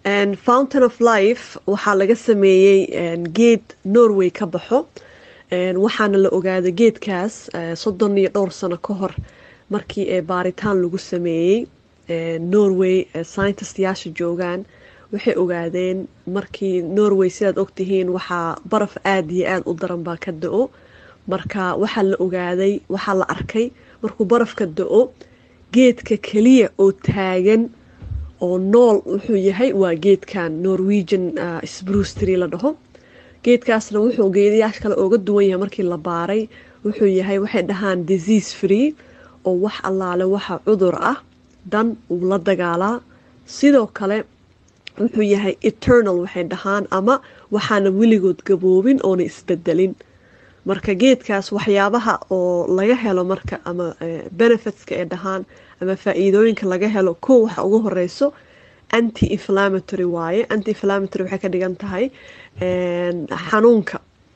fountain of life waxaa laga sameeyey geed norway ka baxo waxaana la ogaaday geedkaas soddon iyo dhowr sano ka hor markii ee baaritaan lagu sameeyey norway scientistayaasha joogaan waxay ogaadeen markii norway sidaad ogtihiin waxaa baraf aada iyo aada u daran baa ka da-o marka waxaa la ogaaday waxaa la arkay markuu barafka da-o geedka keliya oo taagan oo nool wuxuu yahay waa geedkan norwegian sbrustry la dhaho geedkaasna wuxuu geedayaasha kale ooga duwan yahay markii la baaray wuxuu yahay waxay dhahaan disease free oo wax allaale waxa cudur ah dan uu la dagaalaa sidoo kale wuxuu yahay eternal waxay dhahaan ama waxaana weligood gaboobin oona isbedelin marka geedkaas waxyaabaha oo laga helo marka ama benefitska ee dhahaan ama faa-iidooyinka laga helo kow waxa ugu horeyso anti inflammatory waaye anti inflammatory waxay ka dhigan tahay xanuunka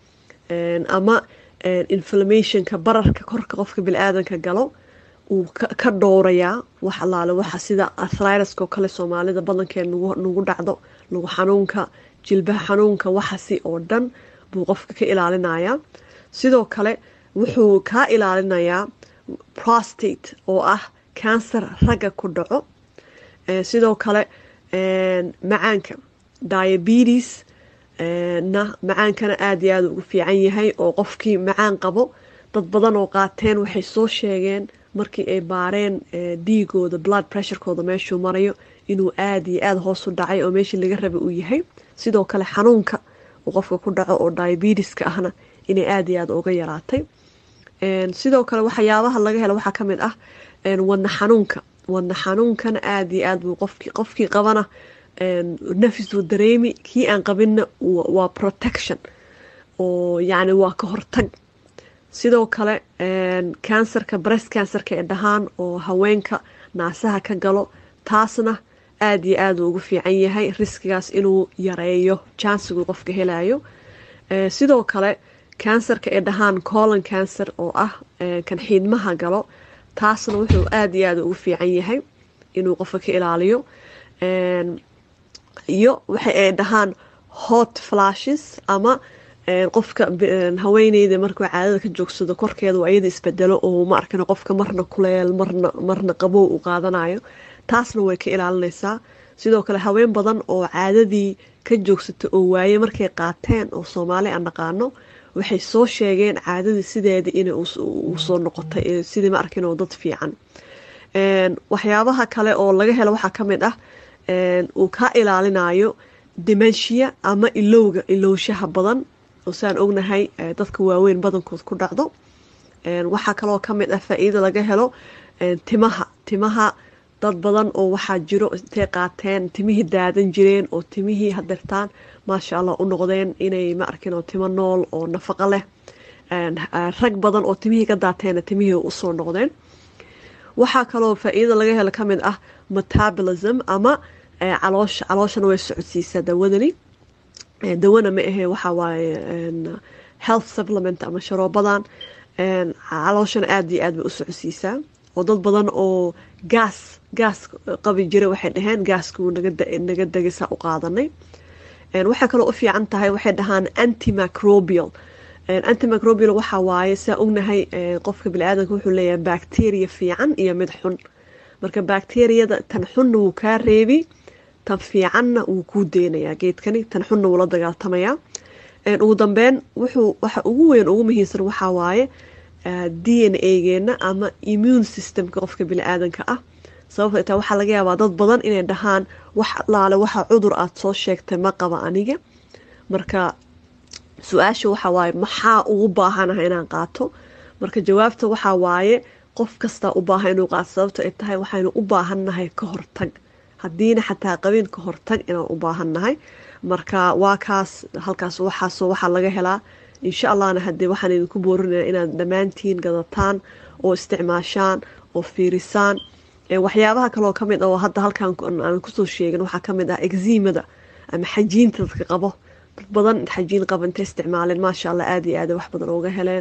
ama inflammationka bararka korka qofka bili-aadanka galo uu ka dhowrayaa wax allaale waxa sida athriruska oo kale soomaalida badankeed nagu dhacdo lagu xanuunka jilbaha xanuunka waxasi oo dhan buu qofka ka ilaalinayaa sidoo kale wuxuu kaa ilaalinayaa prostate oo ah cancer ragga ku dhaco sidoo kale macaanka diabetes na macaankana aada iyo aada ugu fiican yahay oo qofkii macaan qabo dad badan oo qaateen waxay soo sheegeen markii ay baareen dhiigooda blood pressurekooda meeshuu marayo inuu aada iyo aada hoos u dhacay oo meeshii laga rabay uu yahay sidoo kale xanuunka uu qofka ku dhaco oo diabeteska ahna inay aada iyo aada uga yaraatay sidoo kale waxyaabaha laga helo waxaa ka mid ah wadna xanuunka wadna xanuunkana aada iyo aad buu qofki qofkii qabana nafisuu dareemi kii aan qabinna waa protection oo yacni waa ka hortag sidoo kale cancerka breast cancerka ee dhahaan oo haweenka naasaha ka galo taasna aada iyo aada uu ugu fiican yahay riskigaas inuu yareeyo jansiguu qofka helayo sidoo kale cancerka ee dhahaan colon cancer oo ah kan xiidmaha galo taasna wuxuu aada iyo aada ugu fiican yahay inuu qofka ka ilaaliyo iyo waxa ay dhahaan hot flashes ama qofka haweeneyda markuu caadada ka joogsado korkeeda waa iyada isbedelo oo ma arkano qofka marna kuleel marna marna qabow u qaadanayo taasna way ka ilaalinaysaa sidoo kale haween badan oo caadadii ka joogsata oo waaye markay qaateen oo soomaali aan naqaano waxay soo sheegeen caadadii sideeda inay u soo noqotay sidii ma arkin oo dad fiican waxyaabaha kale oo laga helo waxaa ka mid ah uu ka ilaalinayo dimenshiya ama ilowga ilowshaha badan oo saan ognahay dadka waaweyn badankood ku dhacdo waxaa kaloo ka mid ah faa-iida laga helo timaha timaha dad badan oo waxaa jiro intay qaateen timihii daadan jireen oo timihii hadeertaan maasha allah u noqdeen inay ma arkin oo timo nool oo nafaqo leh rag badan oo timihii ka daateena timihii usoo noqdeen waxaa kaloo faa-iidada laga helo ka mid ah metabolism ama caloosha calooshana way socodsiisaa dawadani dawana ma ahee waxaa waaye health supplement ama sharoobadan calooshana aada iyo aad bay u socodsiisaa oo dad badan oo gaas gaas qabi jira waxay dhaheen gaaskuu naga degaysaa u qaadanay waxay kaloo u fiican tahay waxay dhahaan antimacrobial antimacrobial waxaa waaye saa ognahay qofka bini-aadanka wuxuu leeyahay bacteria fiican iyo mid xun marka bacteriyada tan xunna wuu kaa reebi tan fiicanna wuu kuu deynayaa geedkani tan xunna wuu la dagaaltamayaa ugu dambeyn wuxuu waxa ugu weyn ugu muhiimsan waxaa waaye d n a-geena ama immune systemka qofka bini-aadanka ah sababto itaa waxaa laga yaabaa dad badan inay dhahaan wax laale waxa cudur aad soo sheegtay ma qaba aniga marka su-aasha waxaa waaye maxaa ugu baahanaha inaan qaato marka jawaabta waxaa waaye qof kastaa u baahan inuu qaato sababto ay tahay waxaynu u baahannahay ka hortag haddiina xataa qabin ka hortag inaan u baahannahay marka waa kaas halkaas waxaasoo waxaa laga helaa insha allahna haddii waxaan idinku boorinaya inaad dhammaantiin gadataan oo isticmaashaan oo fiirisaan waxyaabaha kaloo ka mid ah oo hadda halkan aan kusoo sheegin waxaa ka mid ah eximada ama xajiinta dadka qabo dad badan xajiin qaba intay isticmaaleen maasha allah aada iyo aada wax badan ooga heleen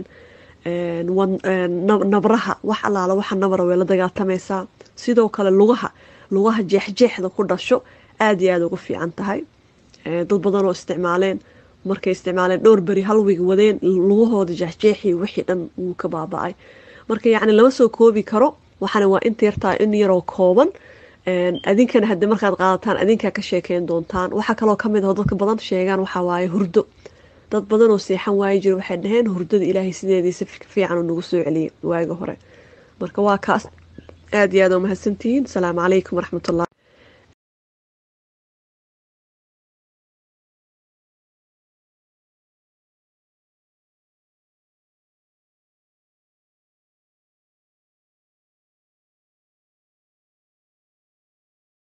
nabraha wax allaala waxa nabra way la dagaaltamaysaa sidoo kale lugaha lugaha jeexjeexda ku dhasho aada iyo aada ugu fiican tahay dad badan oo isticmaaleen markay isticmaaleen dhowr beri hal wiig wadeen lugahooda jeexjeexii wixii dhan wuu ka baaba-ay marka yacni lama soo koobi karo waxaana waa inta yartahay in yaroo kooban adinkana haddii markaad qaadataan adinkaa ka sheekeyn doontaan waxaa kaloo kamid aho dadka badan sheegaan waxaa waaye hurdo dad badan oo seexan waayi jira waxay dhaheen hurdada ilaahay sideediisa fiican uu nagu soo celiyay waaga hore marka waa kaas aada iyo aada oo mahadsantihiin asalaamu calaykum waraxmatullah